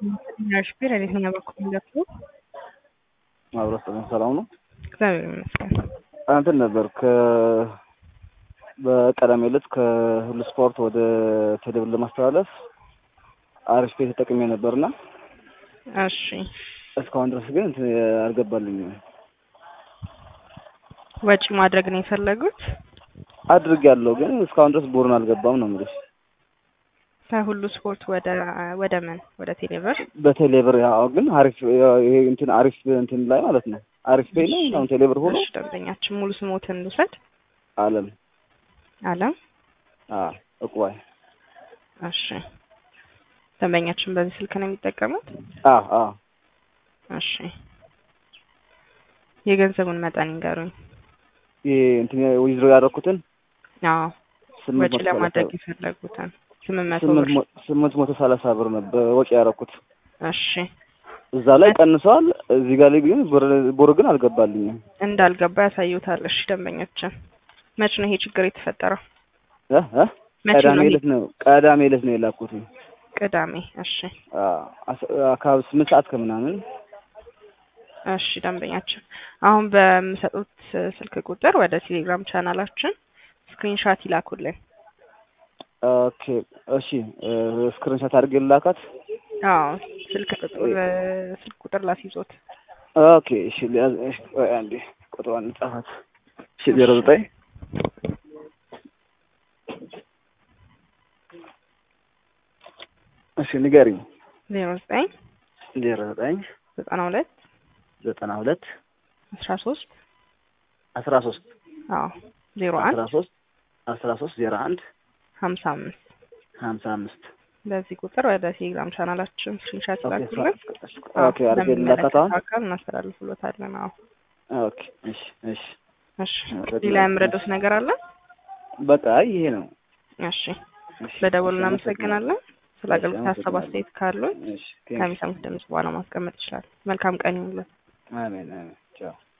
ሹፌር የትኛው በኩል እንደቱ ማብራት ሰላም ነው። እግዚአብሔር ይመስገን። እንትን ነበር ከ በቀዳሜ ዕለት ከሁሉ ስፖርት ወደ ቴሌብር ለማስተላለፍ አሪፍ ቤት ተጠቅሜ ነበርና እሺ እስካሁን ድረስ ግን እንትን አልገባልኝም። ወጪ ማድረግ ነው የፈለጉት? አድርግ ያለው ግን እስካሁን ድረስ ቦርን አልገባም ነው የምልሽ። ከሁሉ ስፖርት ወደ ወደ ምን ወደ ቴሌብር በቴሌብር ያው ግን አሪፍ ይሄ እንትን አሪፍ እንትን ላይ ማለት ነው አሪፍ ፔይ ነው አሁን ቴሌብር ሆኖ እሺ ደንበኛችን ሙሉ ስሞትን ልውሰድ። አለም አለም አ እቁባይ እሺ ደንበኛችን በዚህ ስልክ ነው የሚጠቀሙት? አ አ እሺ የገንዘቡን መጠን ይንገሩኝ። ይሄ እንትን ዊዝድሮ ያደረኩትን አዎ ስምንት ወጪ መቶ ለማድረግ ሰላሳ የፈለጉትን ስምንት መቶ ስምንት ብር መ- ስምንት መቶ ሰላሳ ብር ነበር ወጪ ያደረኩት። እሺ እዛ ላይ ቀንሰዋል። እዚህ ጋር ላይ ግን ቦር- ቦር ግን አልገባልኝም። እንዳልገባ ያሳዩታል። እሺ ደንበኛችን መች ነው ይሄ ችግር የተፈጠረው? እ እ መቼ ቀዳሜ ነው ይሄ? ዕለት ነው ቀዳሜ ዕለት ነው የላኩት። ቅዳሜ። እሺ አካባቢ ስምንት ሰዓት ከምናምን እሺ ደንበኛችን አሁን በምሰጡት ስልክ ቁጥር ወደ ቴሌግራም ቻናላችን ስክሪንሻት ይላኩልን። ኦኬ እሺ ስክሪንሾት አድርጌ ልላካት። አዎ ስልክ ቁጥር ስልክ ቁጥር ላስይዞት ኦኬ እሺ ሊያዝ- እሺ ቆይ አንዴ ቁጥሯን ጻፋት። እሺ ዜሮ ዘጠኝ እሺ ንገሪኝ። ዜሮ ዘጠኝ ዜሮ ዘጠኝ ዘጠና ሁለት ዘጠና ሁለት አስራ ሶስት አስራ ሶስት አዎ ዜሮ አንድ አስራ ሶስት አስራ ሶስት ዜሮ አንድ ሀምሳ አምስት ሀምሳ አምስት በዚህ ቁጥር ወደ ቴሌግራም ቻናላችን ስክሪንሻት ይላኩልን። ኦኬ አድርጌ ልላካት አሁን። አካል እናስተላልፍሎታለን። አዎ ኦኬ እሺ እሺ እሺ ሌላ የምረዳት ነገር አለ? በቃ ይሄ ነው። እሺ እሺ፣ በደወሉ እሺ፣ እናመሰግናለን። ስለ አገልግሎት ሀሳብ አስተያየት ካሉን እሺ ቴንክ ዩ። ከሚሰሙት ድምጽ በኋላ ማስቀመጥ ይችላል። መልካም ቀን ይሁንልን። አሜን አሜን ቻው